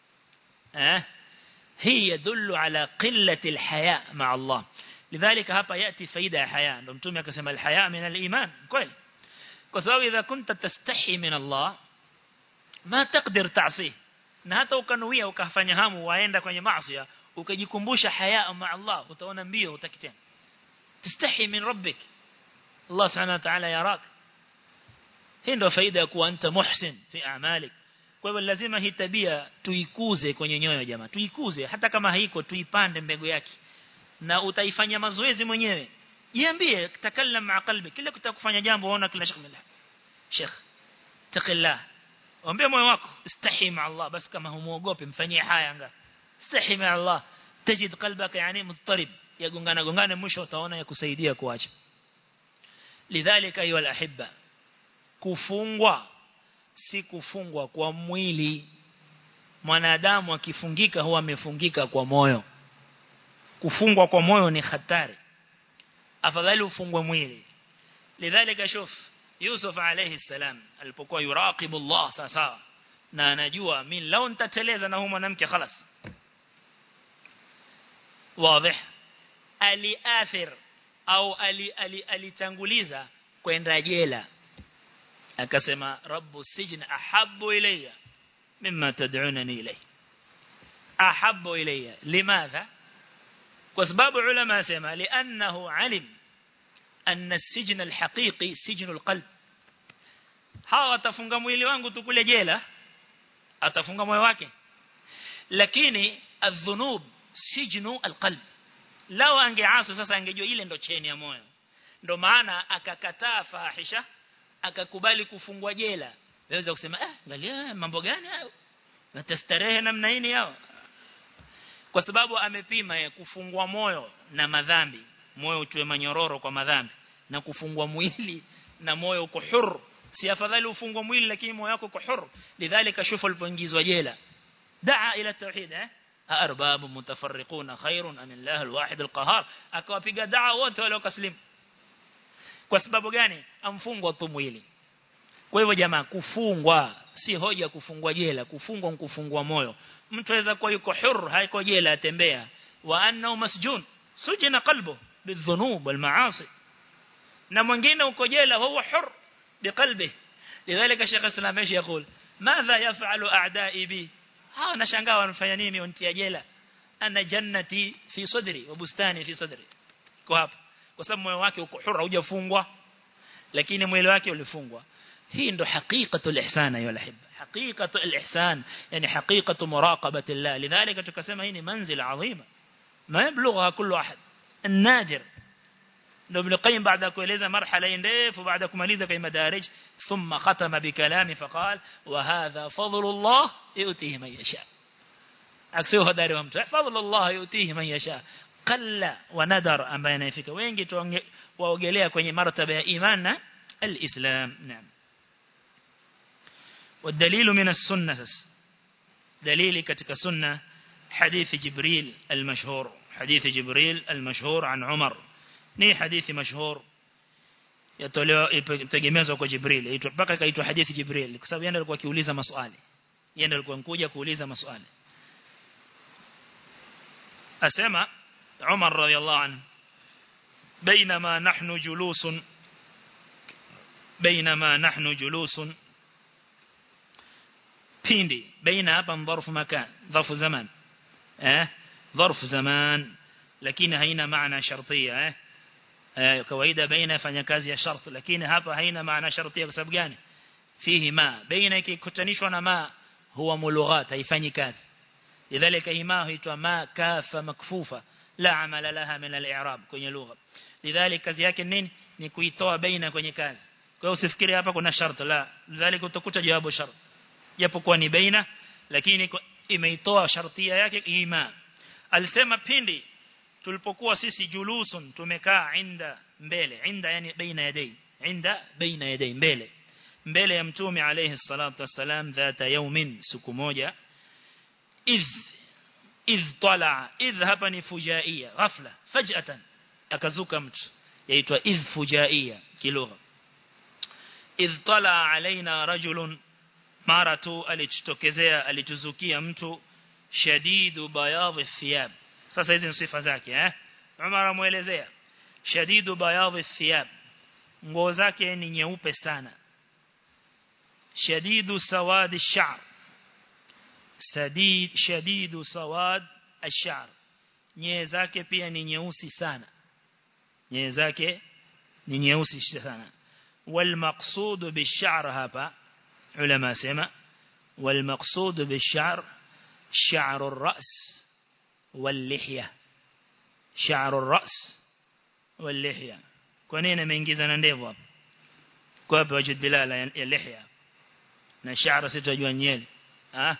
eh هي يدل على قلة الحياء مع الله لذلك هapa يأتي فايدة حياء ndo mtume akasema الحياء من الإيمان kweli kwa sababu idha kunta tastahi min Allah ma taqdir ta'sih na hata ukanuia ukafanya hamu waenda kwenye maasi ukajikumbusha haya ma Allah utaona mbio utakitenda tastahi min rabbik Allah subhanahu wa ta'ala yarak hii ndio faida ya kuwa anta muhsin fi a'malik kwa hivyo lazima hii tabia tuikuze kwenye nyoyo jamaa tuikuze hata kama haiko tuipande mbegu yake na utaifanya mazoezi mwenyewe jiambie takallam ma qalbi kila kutakufanya jambo unaona kila shekh billah sheikh taqillah ombe moyo wako istahi ma Allah basi kama humuogope mfanyie haya anga istahi ma Allah tajid qalbaka yani muttarib yagongana gongana mwisho utaona yakusaidia kuacha lidhalika ayu alahibba kufungwa si kufungwa kwa mwili mwanadamu akifungika huwa amefungika kwa moyo kufungwa kwa moyo ni hatari afadhali ufungwe mwili lidhalika shuf Yusuf alayhi salam alipokuwa yuraqibu Allah sasa na anajua mimi lao nitateleza na huyo mwanamke خلاص واضح aliathir au alitanguliza ali, ali kwenda jela akasema rabbu sijn ahabbu ilayya mimma tad'unani ilay ahabbu ilayya limadha kwa sababu ulama asema li'annahu alim anna as-sijn al-haqiqi sijn al-qalb hawa atafunga mwili wangu tu kule jela atafunga moyo wake lakini adh-dhunub sijnu al-qalb lao angeasu sasa angejua ile ndo cheni ya moyo ndo maana akakataa fahisha akakubali kufungwa jela waweza kusema eh angalia mambo gani hayo natastarehe namna hii yao kwa sababu amepima ya kufungwa moyo na madhambi moyo utiwe manyororo kwa madhambi na kufungwa mwili na moyo uko huru si afadhali ufungwe mwili lakini moyo wako uko huru lidhalika shufa alipoingizwa jela daa ila tauhid eh arbab mutafarriquna khairun am Allah alwahid alqahar akawapiga daa wote wale wakaslimu kwa sababu gani amfungwa tu mwili kwa hivyo jamaa kufungwa si hoja kufungwa jela kufungwa kufungwa moyo mtu aweza kuwa yuko huru haiko jela atembea wa annahu masjun sujina qalbu bidhunub walmaasi na mwingine uko jela huwa hur biqalbi lidhalika Sheikh Islam Aishi yakul madha yaf'alu a'da'i bi hawa nashangaa wanafanya nini wantia jela ana jannati fi sadri wa bustani fi sadri kwa hapa kwa sababu moyo wake uko huru hujafungwa lakini mwili wake ulifungwa hii ndo haqiqatul ihsan ayu alhib haqiqatul ihsan yani haqiqatu muraqabati Allah lidhalika tukasema hii ni manzila adhima ma yablugha kullu ahad النادر لو ابن القيم بعد كويلeza مرحله ndefu baada kumaliza kwa madarij thumma khatama bikalami faqal wa hadha fadlullah yutihi man yasha aksio hodari wa mtu fadlullah yutihi man yasha qalla wa nadar ambaye anafika wengi waogelea kwenye martaba ya iman na الإسلام نعم والدليل من السنة دليل كتك سنة حديث جبريل المشهور حديث جبريل المشهور عن عمر ni hadithi mashhur yatolewa itegemezwa kwa Jibril mpaka kaitwa hadithi Jibril kwa sababu yeye alikuwa akiuliza maswali yeye alikuwa mkuja kuuliza maswali asema Umar radiyallahu anhu بينما نحن جلوس بينما نحن جلوس pindi baina hapa dharfu makan dharfu zaman eh dharfu zaman lakini haina maana shartia eh kawaida baina fanya kazi ya shart lakini hapa haina maana shartia kwa sababu gani fihi ma baina ikikutanishwa na ma huwa mulughat haifanyi kazi lidhalika hima huitwa ma kafa makfufa la amala laha min al-i'rab kwenye lugha lidhalika kazi yake nini ni kuitoa baina kwenye kazi kwa hiyo usifikiri hapa kuna shart la lidhalika utakuta jawabu shart japokuwa ni baina lakini imeitoa shartia yake ima alisema pindi tulipokuwa sisi julusun tumekaa inda mbele inda yani baina yadai inda baina yadai mbele mbele ya mtume alayhi salatu wasalam dhata yawmin siku moja idh idh tala idh hapa ni fujaia ghafla faj'atan akazuka mtu yaitwa idh fujaia kilugha idh tala alaina rajulun mara tu alitutokezea alituzukia mtu shadidu bayadhi thiyab sasa hizi ni sifa zake eh Umar amuelezea shadidu bayadhi thiyab nguo zake ni nyeupe sana shadidu sawad ash-sha'r sadid shadidu sawad ash-sha'r nyee zake pia ni nyeusi sana nyee zake ni nyeusi sana wal maqsud bish-sha'r hapa ulama sema wal maqsud bish-sha'r sha'r ar-ra's واللحية شعر الرأس واللحية كونين ameingiza na ndevu hapo kwa hapo wajud dilala ya lihya na shaara sitajua nyele ah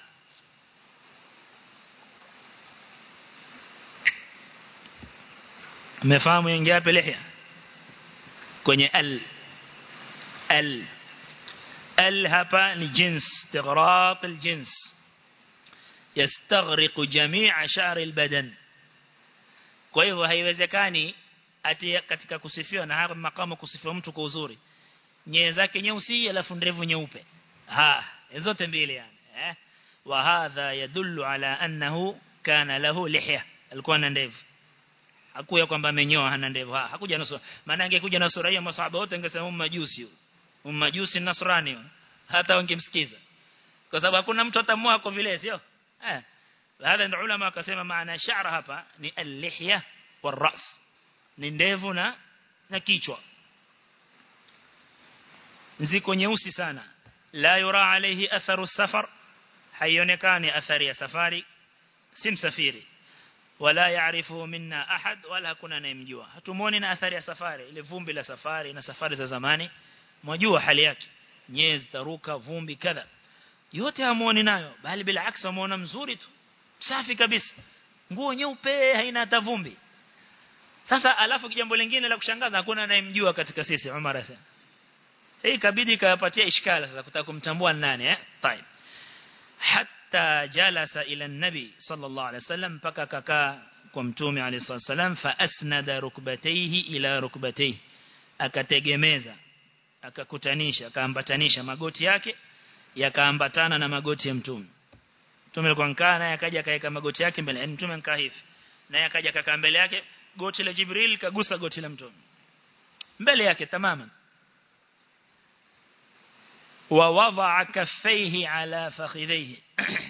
umefahamu ingia hapo lihya kwenye al al al hapa ni jins istighraq al jins yastaghriqu jami'a sha'r albadan kwa hivyo haiwezekani ati katika kusifiwa na hapa makamu kusifiwa mtu kwa uzuri nyee zake nyeusi alafu ndevu nyeupe ha zote mbili yani eh wa hadha yadullu ala annahu kana lahu lihya alikuwa na ndevu hakuya kwamba amenyoa hana ndevu ha hakuja na sura maana angekuja na sura hiyo masahaba wote angesema majusi majusi nasrani hata wangemsikiza kwa sababu hakuna mtu atamua kwa vile sio eh هذا العلماء akasema maana sha'r hapa ni al-lihya wal-ra's ni ndevu na na kichwa ziko nyeusi sana la yura alayhi atharu safar haionekani athari ya safari si msafiri wala yaarifu minna ahad wala hakuna anayemjua hatumuoni na athari ya safari ile vumbi la safari na safari za zamani mwajua hali yake nyezi taruka vumbi kadha yote hamuoni nayo bali bila aksa amuona mzuri tu safi kabisa nguo nyeupe haina hata vumbi sasa alafu jambo lingine la kushangaza hakuna anayemjua katika sisi Umar asema hii kabidi kayapatia ishkala sasa kutaka kumtambua nani eh طيب hatta jalasa ila nabi sallallahu alaihi wasallam mpaka kakaa kwa mtume alayhi wasallam fa asnada rukbatayhi ila rukbatayhi akategemeza akakutanisha akaambatanisha magoti yake yakaambatana na magoti ya mtume mtume alikuwa nkaa naye akaja akaweka magoti yake mbele yani mtume nkaa hivi naye akaja akakaa mbele yake goti la Jibril kagusa goti la mtume mbele yake tamaman wa wadaa kaffaihi ala fakhidhihi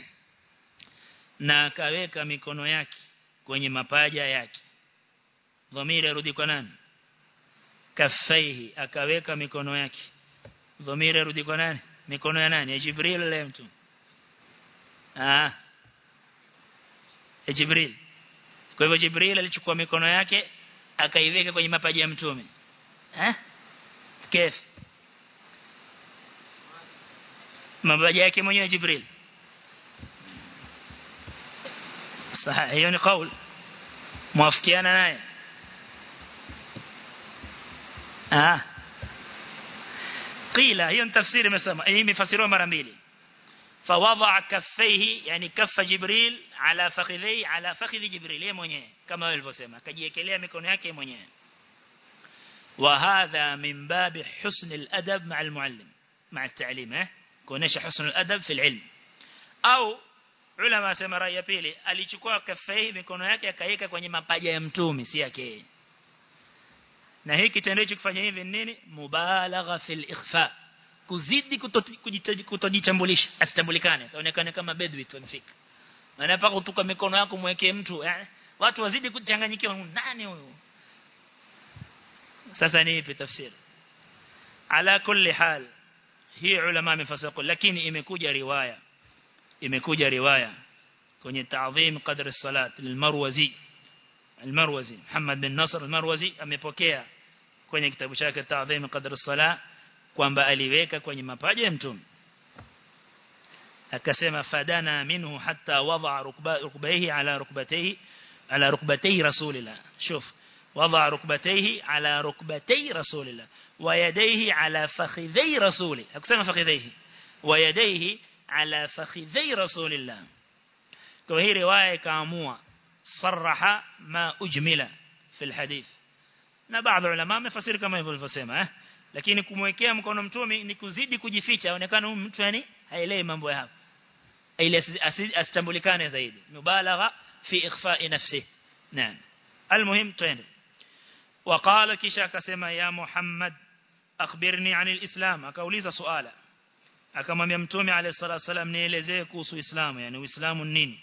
na akaweka mikono yake kwenye mapaja yake dhamiri arudi kwa nani kaffaihi akaweka mikono yake dhamiri arudi kwa nani mikono ya nani ya Jibril la mtu ah ya Jibril kwa hivyo Jibril alichukua mikono yake akaiweka kwenye mapaja ya mtume eh kif mapaja yake mwenyewe Jibril sahihi hiyo ni kauli muafikiana naye ah قيل هي تفسير مسمى هي مفسروا مرة mbili فوضع كفيه يعني كف جبريل على فخذي على فخذ جبريل yeye mwenyewe kama walivyosema akajiekelea mikono yake mwenyewe وهذا من باب حسن الأدب مع المعلم مع التعليم eh kuonesha حسن الأدب في العلم au ulama sema rai ya pili alichukua kafei mikono yake akaweka kwenye mapaja ya mtume si yake na hiki kitendo hicho kufanya hivi nini mubalagha fil ikhfa kuzidi kutojichambulisha asitambulikane aonekane kama bedwi tonfika maana paka utuka mikono yako mwekee mtu eh, watu wazidi kuchanganyikiwa nani huyu sasa ni ipi tafsiri ala kulli hal hii ulama mifasaqu lakini imekuja riwaya imekuja riwaya kwenye ta'dhim qadr as-salat lilmarwazi al-marwazi Muhammad bin Nasr al-marwazi amepokea kwenye kitabu chake ta'dhim qadr as-salat kwamba aliweka kwenye mapaja ya mtume akasema fadana minhu hatta wada rukbaihi ala rukbatayhi ala rukbatayhi rasulillah shuf وضع ركبتيه على ركبتي رسول الله ويديه على فخذي رسوله أكسما فخذيه ويديه على فخذي رسول الله وهي رواية كاموة صرح ما أجمل في الحديث na baadhi ya ulama wamefasiri kama hivyo walivyosema eh lakini kumwekea mkono mtume ni kuzidi kujificha aonekana huyu mtu yani haelewi mambo ya hapa ile asitambulikane zaidi mubalagha fi ikhfa'i nafsi naam almuhim twende وقال kisha akasema ya Muhammad akhbirni anil islam akauliza swala akamwambia mtume alayhi salatu wasallam nielezee kuhusu Uislamu yani Uislamu nini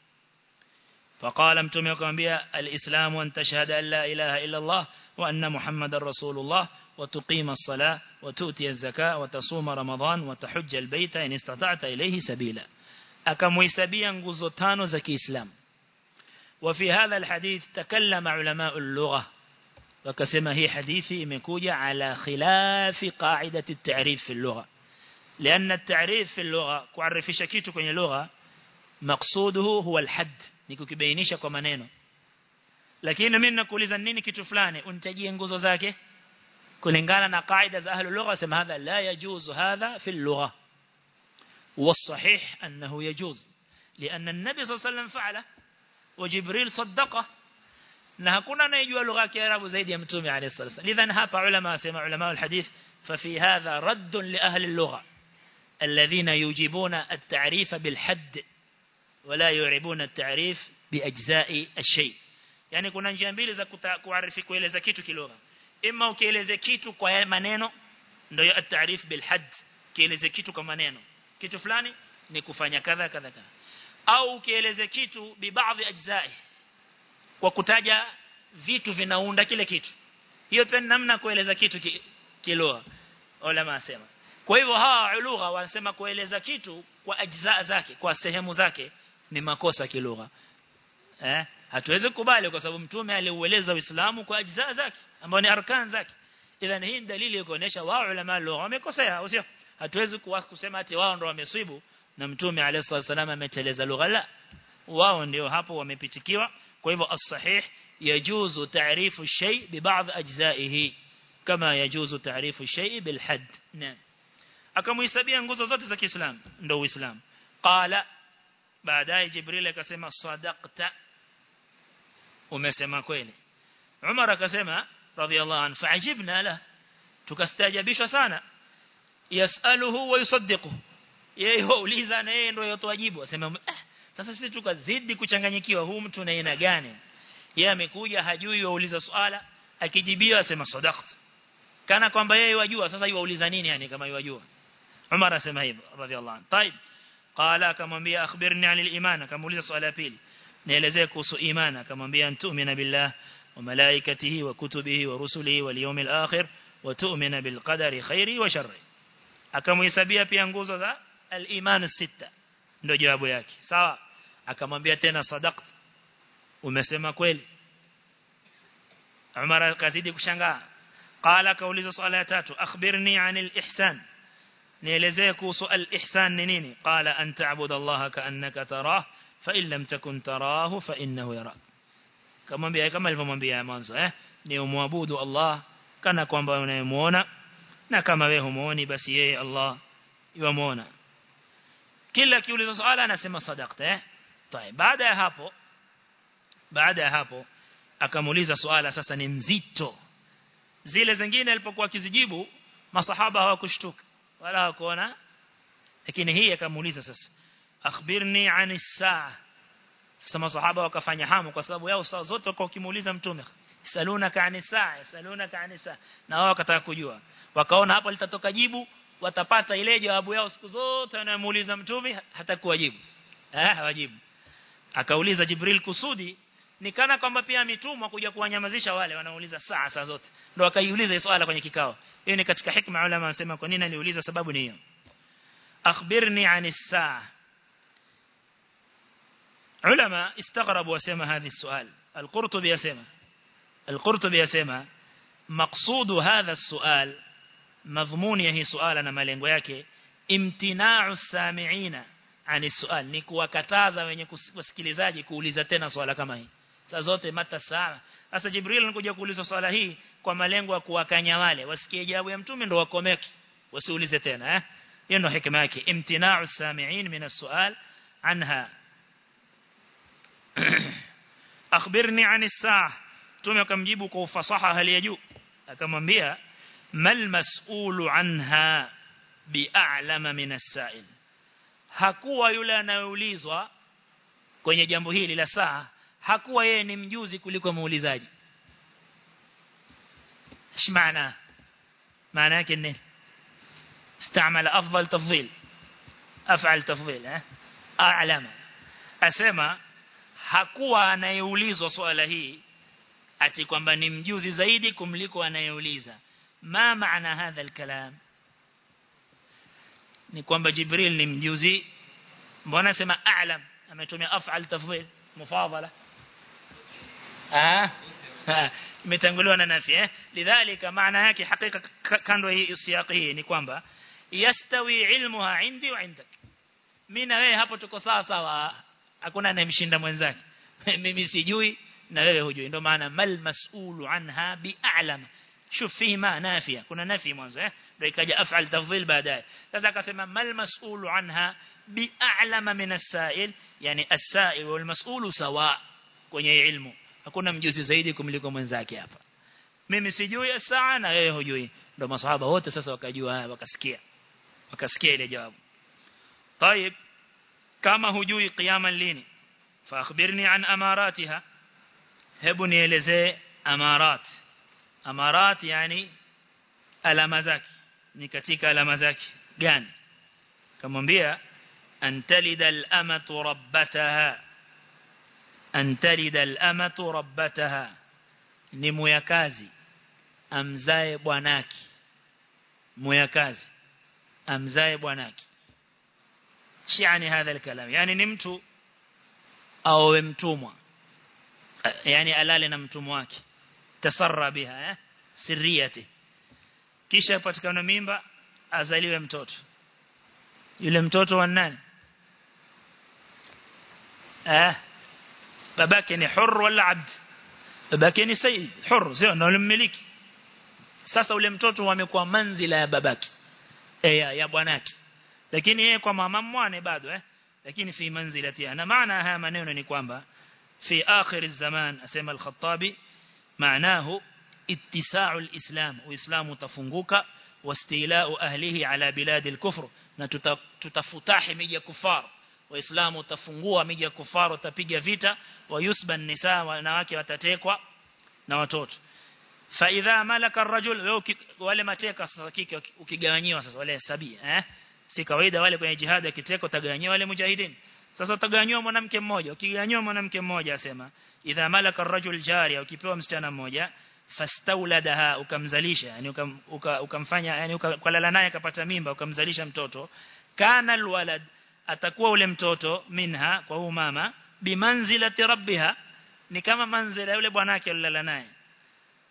فقال متومي akamwambia الاسلام ان تشهد ان لا اله الا الله وان محمد رسول الله وتقيم الصلاه وتؤتي الزكاه وتصوم رمضان وتحج البيت ان استطعت اليه سبيلا akamhesabia nguzo tano za Kiislamu وفي هذا الحديث تكلم علماء اللغه وكسما هي حديثي imekuja على خلاف قاعده التعريف في اللغه لان التعريف في اللغه kuarifisha kitu kwenye lugha مقصوده هو الحد ni kukibainisha kwa maneno lakini mimi nakuuliza nini kitu fulani unitajie nguzo zake kulingana na kaida za ahli lugha sema hadha la yajuzu hadha fi lugha والصحيح أنه يجوز لأن النبي صلى الله عليه وسلم فعله وجبريل صدقه na hakuna anayejua lugha ya Kiarabu zaidi ya mtume عليه الصلاه والسلام lidhan hapa ulama sema ulama alhadith ففي هذا رد لأهل اللغة الذين يجيبون التعريف بالحد ولا يعربون التعريف بأجزاء الشيء yani kuna njia mbili za kuarifi kueleza kitu kilugha imma ukieleze kitu kwa maneno ndio at-ta'rif bil hadd kieleze kitu kwa maneno kitu fulani ni kufanya kadha kadha kadha au ukieleze kitu bi baadhi ajzai kwa kutaja vitu vinaunda kile kitu hiyo pia namna kueleza kitu ki, kilugha ulama asema kwa hivyo hawa lugha wanasema kueleza kitu kwa ajza zake kwa sehemu zake ni makosa kilugha eh hatuwezi kubali kwa sababu mtume aliueleza uislamu kwa ajza zake ambao ni arkan zake idhan hii dalili kuonesha wao ulama lugha wamekosea au sio hatuwezi kusema ati wao ndio wamesibu na mtume alayhi wasallam ameteleza lugha la wao ndio hapo wamepitikiwa kwa hivyo as-sahih yajuzu ta'rifu shay bi ba'd ajzaihi kama yajuzu ta'rifu shay bil hadd naam akamhesabia nguzo zote za Kiislamu ndio Uislamu qala baadaye Jibril akasema sadaqta umesema kweli Umar akasema radhiallahu anhu fa'ajibna la tukastajabishwa sana yasaluhu wa yusaddiqu yeye huuliza na yeye ndio yotoa jibu asema eh, sasa sisi tukazidi kuchanganyikiwa huu mtu na aina gani yeye amekuja hajui wauliza swala akijibiwa asema sadaqta kana kwamba yeye wajua sasa yuauliza nini yani kama yajua Umar asema hivyo radhiallahu anhu طيب قال akamwambia akhbirni anil iman akamuuliza swala pili nielezee kuhusu imani akamwambia antu'mina billah wa malaikatihi wa kutubihi wa rusulihi wal yawmil akhir wa tu'mina bil qadari khairi wa sharri akamhesabia pia nguzo za al-iman sita ndio jawabu yake sawa akamwambia tena sadaqta umesema kweli Umar akazidi kushangaa qala kauliza swala ya tatu akhbirni anil ihsan nielezee kuhusu al-ihsan ni nini qala an ta'budu Allah ka'annaka tarah fa in lam takun tarahu fa innahu yarak kamwambia kama alivyomwambia mwanzo eh ni umwabudu Allah kana kwamba unayemuona na kama wewe humuoni basi yeye Allah yuamuona kila kiuliza swala anasema sadaqta eh طيب baada ya hapo baada ya hapo akamuuliza swala sasa ni mzito zile zingine alipokuwa akizijibu masahaba hawakushtuka wala hawakuona lakini hii akamuuliza sasa akhbirni anis saa sasa masahaba wakafanya hamu kwa sababu yao saa zote wako kimuuliza mtume salunaka anis saa salunaka anis saa na wao wakataka kujua wakaona hapo litatoka jibu watapata ile jawabu yao siku zote wanamuuliza mtume hata kuwajibu eh hawajibu akauliza Jibril kusudi ni kana kwamba pia ametumwa kuja kuwanyamazisha wale wanauliza saa saa zote ndio akaiuliza swala kwenye kikao hiyo ni katika hikma ulama wanasema kwa nini aliuliza sababu ni hiyo akhbirni anis saa ulama istaghrabu wasema hadhi swali القرطبي يسمى القرطبي يسمى مقصود هذا السؤال مضمون هي سؤال na malengo yake imtina'u sami'ina ani sual ni kuwakataza wenye kusikilizaji kuuliza tena swala kama hii saa zote mata saa sasa jibril anakuja kuuliza swala hii kwa malengo ya kuwakanya wale wasikie jawabu ya mtume ndo wakomeki wasiulize tena eh hiyo ndo hikma yake imtina'u sami'in min as-su'al anha akhbirni ani saa mtume akamjibu kwa ufasaha hali ya juu akamwambia mal mas'ulu anha bi'alama min as-sa'il hakuwa yule anayeulizwa kwenye jambo hili la saa hakuwa yeye ni mjuzi kuliko muulizaji shmaana maana yake nini استعمل افضل تفضيل افعل تفضيل eh a'lama asema hakuwa anayeulizwa swala hii ati kwamba ni mjuzi zaidi kumliko anayeuliza ma maana hadha alkalam ni kwamba Jibril ni mjuzi mbona sema a'lam ametumia af'al tafdhil mufadala ah imetanguliwa na nafi eh lidhalika maana yake hakika kando hii siyaqi hii ni kwamba yastawi ilmuha indi wa indak mimi na wewe hapo tuko sawa sawa hakuna anayemshinda mwenzake mimi sijui na wewe hujui ndio maana mal mas'ulu anha bi'alam شوف فيه ما نافية كنا نافي mwanzo eh ndio ikaja af'al tafdhil baadaye sasa akasema mal mas'ulu anha bi'alama min as-sa'il yani as-sa'il wal mas'ulu sawa kwenye ilmu hakuna mjuzi zaidi kumliko mwenzake hapa mimi sijui saa na wewe hujui ndio masahaba wote sasa wakajua wakasikia wakasikia ile jawabu طيب kama hujui qiyama lini fa akhbirni an amaratiha hebu nielezee amarat amarat yani alama zake ni katika alama zake gani kamwambia antalida al-amatu rabbataha antalida al-amatu rabbataha ni muyakazi amzae bwanaki muyakazi amzae bwanaki shiani hadha al-kalam yani ni mtu awe mtumwa yani alale na mtumwa wake tasarra biha eh sirriyati kisha patikana mimba azaliwe mtoto yule mtoto wa nani eh babake ni hur wala abd babake ni sayyid hur sio na mmiliki sasa ule mtoto amekuwa manzila ya babake eh ya, ya bwanake lakini yeye kwa mama mwane bado eh lakini fi manzilati na maana haya maneno ni kwamba fi akhir zaman asema al-khattabi معناه اتساع الإسلام وإسلام تفنقك واستيلاء أهله على بلاد الكفر نتفتح ميجا كفار وإسلام تفنقوا ميجا كفار وتبيجا فيتا ويسبى النساء ونواكي وتتيكوا نواتوت فإذا ملك الرجل wale mateka sasa kike ukigawanyiwa sasa wale sabia eh si kawaida wale kwenye jihad kiteko tagawanyiwa wale mujahidin sasa utaganywa mwanamke mmoja ukiganywa mwanamke mmoja asema idha malaka ar-rajul jariya ukipewa msichana mmoja fastauladaha ukamzalisha yani ukamfanya yani ukalala naye akapata mimba ukamzalisha mtoto kana alwalad atakuwa ule mtoto minha kwa huyu mama bimanzilati rabbiha ni kama manzila yule bwanake alilala naye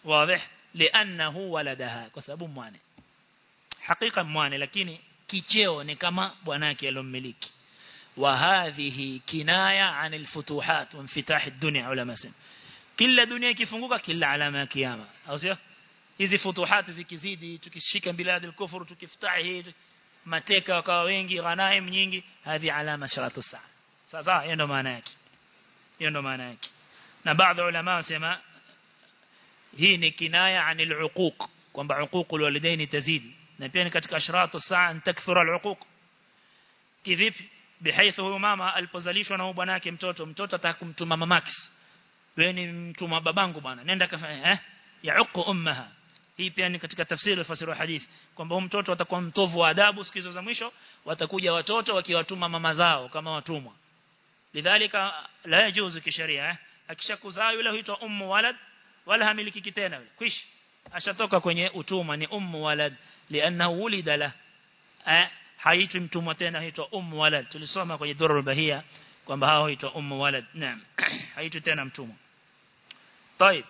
واضح لانه ولدها kwa sababu mwane hakika mwane lakini kicheo ni kama bwanake alomiliki wa hadhihi kinaya anil futuhat wa infitah ad-dunya ulama sema kila dunia ikifunguka kila alama ya kiyama au sio hizi futuhati zikizidi tukishika bilad al-kufr tukiftahi mateka wakawa wengi ghanaim nyingi hadi alama sharatu saa sasa hiyo ndo maana yake hiyo ndo maana yake na baadhi ya ulama wasema hii ni kinaya anil uquq kwamba uququl walidaini tazidi na pia ni katika ashratu saa an takthura al-uquq kivipi bihaithu huyo mama alipozalishwa na bwanake mtoto mtoto atakumtuma mamake wewe ni mtuma babangu bwana nenda kafanya eh yauqu ummaha hii pia ni katika tafsiri ya fasiri hadithi kwamba huyo mtoto atakuwa mtovu wa adabu siku za mwisho watakuja watoto wakiwatuma mama zao kama watumwa lidhalika la yajuzu kisheria eh akishakuzaa yule huitwa ummu walad wala hamiliki kitena yule kwish ashatoka kwenye utumwa ni ummu walad lianahu wulida la eh haitwi mtumwa tena huitwa ummu walad tulisoma kwenye durrul bahia kwamba hao huitwa ummu walad naam haitwi tena mtumwa طيب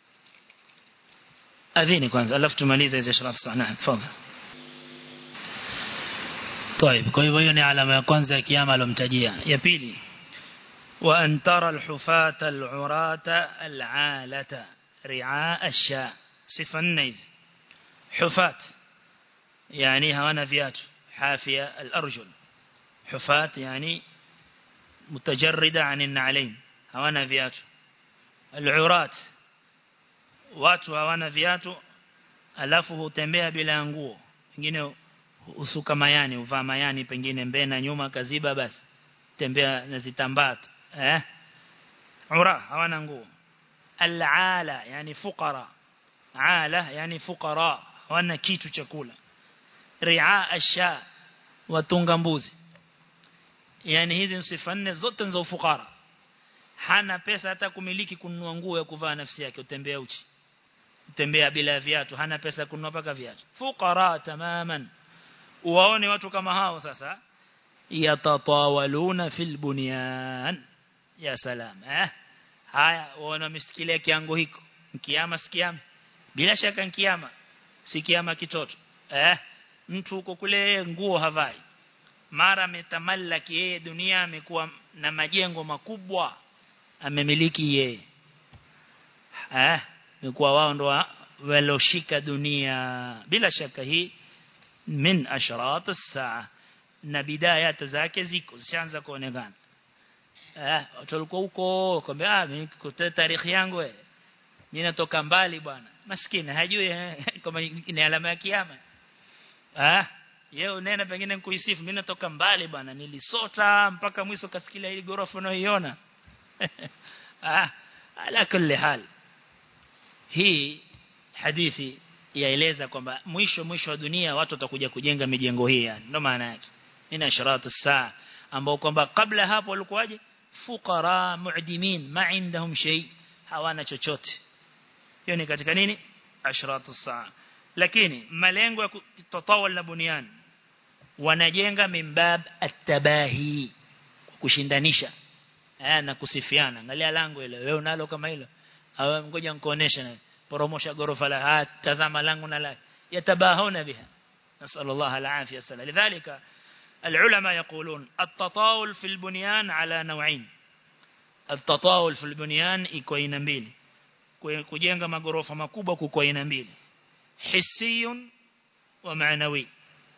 أذيني kwanza alafu tumalize hizo sharaf sana tafadhali طيب kwa hivyo hiyo ni alama ya kwanza ya kiyama alomtajia ya pili wa antara alhufata alurata alalata ri'a asha sifa nne hizi hufat yani hawana viatu حافية الأرجل حفاة يعني متجردة عن النعلين هوانا فيات العرات watu hawana viatu alafu hutembea bila nguo pengine usuka mayani uvaa mayani pengine mbele na nyuma kaziba basi tembea na zitambaa eh ura hawana nguo al-ala yani fuqara ala yani fuqara hawana kitu chakula ri'a asha watunga mbuzi yani hizi sifa nne zote za ufukara hana pesa hata kumiliki kununua nguo ya kuvaa nafsi yake utembea uchi utembea bila viatu hana pesa kununua paka viatu fuqara tamaman uwaone watu kama hao sasa yatatawaluna fil bunyan ya salam eh haya waona misikilia kiango hiko kiama sikiama bila shaka kiama si kiama kitoto eh mtu huko kule nguo havai mara ametamallaki yeye dunia amekuwa na majengo makubwa amemiliki yeye eh amekuwa wao ndo waloshika dunia bila shaka hii min ashrat as-saa na bidayat zake ziko zishaanza kuonekana eh watu walikuwa huko kwamba ah mimi tarikhi yangu eh mimi natoka mbali bwana maskini hajui kama ni alama ya kiyama ah yeye unena pengine nikuisifu mimi natoka mbali bwana nilisota mpaka mwisho kasikilia ile gorofa unayoiona ah ala kulli hal hii hadithi yaeleza kwamba mwisho mwisho wa dunia watu watakuja kujenga mijengo hii yani ndio maana yake ina isharatu saa ambao kwamba kabla hapo walikuwaje fuqara mu'dimin ma indahum shay hawana chochote hiyo ni katika nini ashratu saa lakini malengo ya tatawal na bunian wanajenga mimbab at-tabahi kushindanisha eh na kusifiana angalia lango ile wewe unalo kama hilo au ngoja nikuoneshe na poromosha gorofa la tazama langu na la yatabahuna biha نسأل الله العافية والسلام لذلك العلماء يقولون التطاول في البنيان على نوعين التطاول في البنيان iko aina mbili kujenga magorofa makubwa kuko aina mbili hissiyun wa maanawi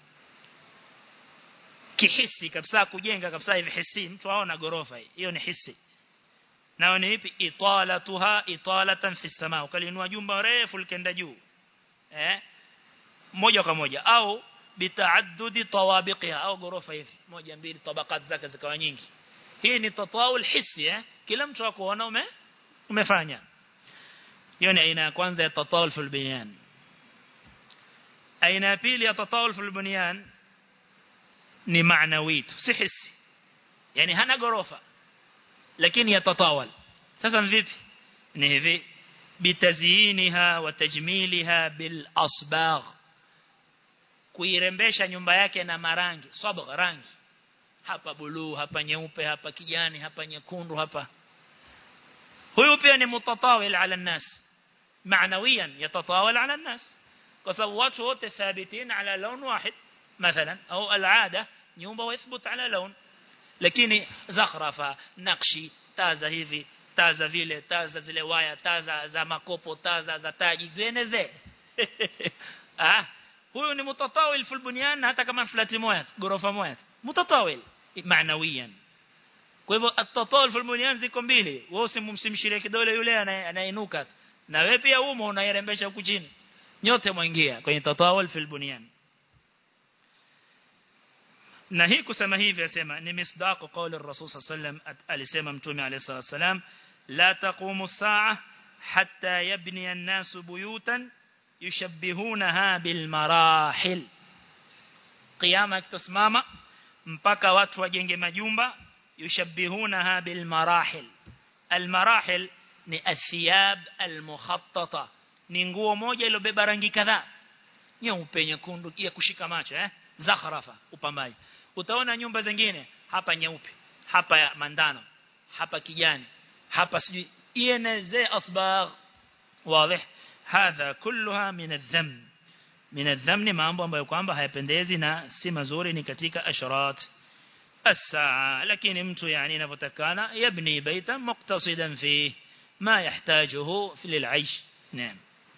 kihisi kabisa kujenga kabisa hivi hisi mtu aona gorofa hiyo ni hisi nao ni ipi italatuha italatan fi samaa ukalinua jumba refu likenda juu eh moja kwa moja au bitaaddudi tawabiqiha au gorofa hivi moja mbili tabaqat zake zikawa nyingi hii ni tatawul hissi eh kila mtu akuona ume umefanya hiyo ni aina ya kwanza ya tatawul fil bunyan aina ya pili ya tatawul fil bunyan ni maanawi si hissi yani hana gorofa lakini yatatawal sasa vipi ni hivi bitaziyiniha wa tajmiliha bil asbagh kuirembesha nyumba yake na marangi sabagh rangi hapa buluu hapa nyeupe hapa kijani hapa nyekundu hapa huyu pia ni mutatawil ala nas معنويا يتطاول على الناس kwa sababu watu wote thabitin ala laun wahid mathalan au alada nyumba waithbut ala laun lakini zakhrafa nakshi taza hivi taza vile taza zile waya taza za makopo taza za taji zeneze ah huyu ni mutatawil fil bunyan hata kama flati moja gorofa moja mutatawil maanawiyan kwa hivyo at-tatawul fil bunyan ziko mbili wewe usimsimshirie kidole yule anainuka na wewe pia umo unairembesha huku chini nyote mwingia kwenye tatawul fil bunyan na hii kusema hivi asema ni misdaqu qawli ar-rasul sallam alisema mtume alayhi salatu wasalam la taqumu as-sa'a hatta yabni an-nasu buyutan yushabbihunaha bil marahil qiyama kitasimama mpaka watu wajenge majumba yushabbihunaha bil marahil al marahil ni athiyab al mukhattata ni nguo moja iliyobeba rangi kadhaa nyeupe nyekundu ya kushika macho eh zakhrafa upambaji utaona nyumba zingine hapa nyeupe hapa mandano hapa kijani hapa sijui ieneze asbagh wazi hadha kulluha min adh-dhamm min adh-dhamm ni mambo ambayo kwamba hayapendezi na si mazuri ni katika ashrat الساعة لكن mtu يعني inavyotakana yabni baita muqtasidan fi ma yahtajuhu fi lil'aish نعم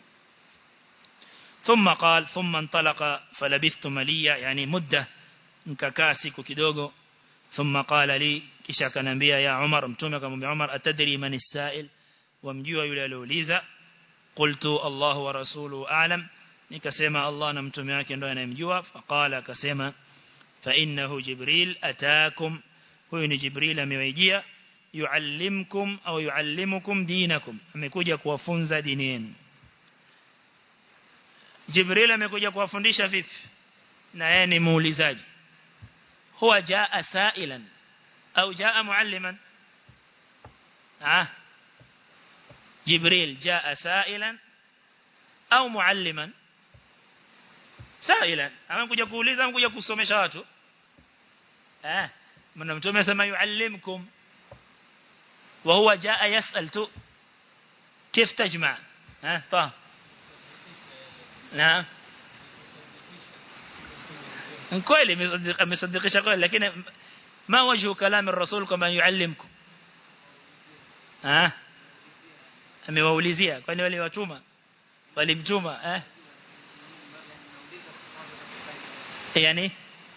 ثم قال ثم انطلق فلبثت مليا يعني مدة nikakaa siku kidogo thumma qala li kisha akanambia ya Umar mtume akamwambia Umar atadri man as-sa'il wamjua yule aliouliza qultu Allah wa rasuluhu a'lam nikasema Allah na mtume wake ndio anayemjua faqala akasema fa innahu jibril ataakum huyu ni jibril amewajia yuallimkum au yuallimukum dinakum amekuja kuwafunza dini yenu jibril amekuja kuwafundisha vipi na yeye ni muulizaji هو جاء سائلا أو جاء معلما آه جبريل جاء سائلا أو معلما سائلا أما كجا كوليزا أما كجا كسومesha watu آه من mtume asema yuallimkum وهو جاء يسأل تو كيف تجمع ها طه نعم kweli amesadikisha kweli lakini ma wajhu kalam ar-rasul kama yuallimkum ah amewaulizia kwani wale watuma walimtuma eh yani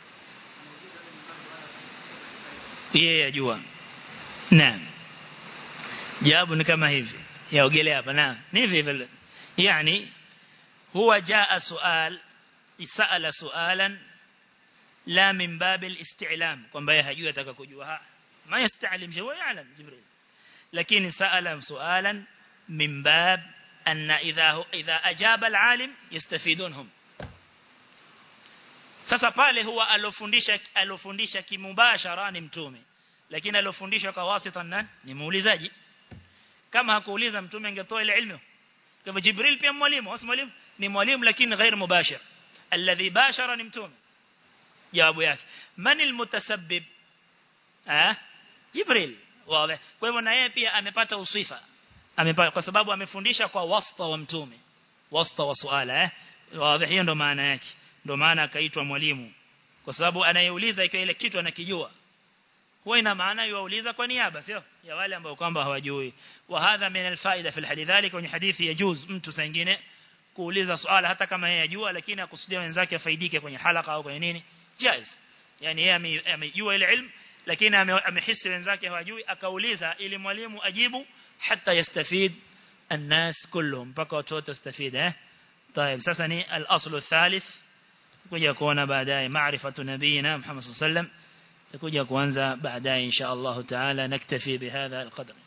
yeye yajua naam jawabu ni kama hivi yaogelea hapa naam ni hivi vile yani huwa jaa sual isala sualan لا من باب الاستعلام kwamba yeye hajui ataka kujua ma yastalim shay wa ya'lam jibril lakini sa'ala su'alan min bab anna idha idha ajaba al-alim yastafidunhum sasa pale huwa alofundisha alofundisha kimubashara ni mtume lakini alofundisha kwa wasita nani ni muulizaji kama hakuuliza mtume angetoa ile ilmu kama jibril pia mwalimu au mwalimu ni mwalimu lakini ghair mubashir alladhi bashara ni mtume jawabu yake man almutasabbib ah jibril wazi kwa hivyo na yeye pia amepata usifa amepata kwa sababu amefundisha kwa wasta wa mtume wasta wa suala eh wazi hiyo ndo maana yake ndo maana akaitwa mwalimu kwa sababu anayeuliza ikiwa ile kitu anakijua huwa ina maana yuauliza kwa niaba sio ya wale ambao kwamba hawajui wa hadha min alfaida fi alhadith dhalika kwenye hadithi yajuz mtu sangine kuuliza swala hata kama yeye ajua lakini akusudia wenzake afaidike kwenye halaka au kwenye nini jaiz yani yeye amejua ile ilmu lakini amehisi wenzake hawajui akauliza ili mwalimu ajibu hata yastafid الناس كلهم mpaka watu wote wastafid eh طيب sasa ni al-aslu thalith kuja kuona baadaye maarifatu nabiyina Muhammad sallallahu alaihi wasallam تكوجا كوانزا بعدها إن شاء الله تعالى نكتفي بهذا القدر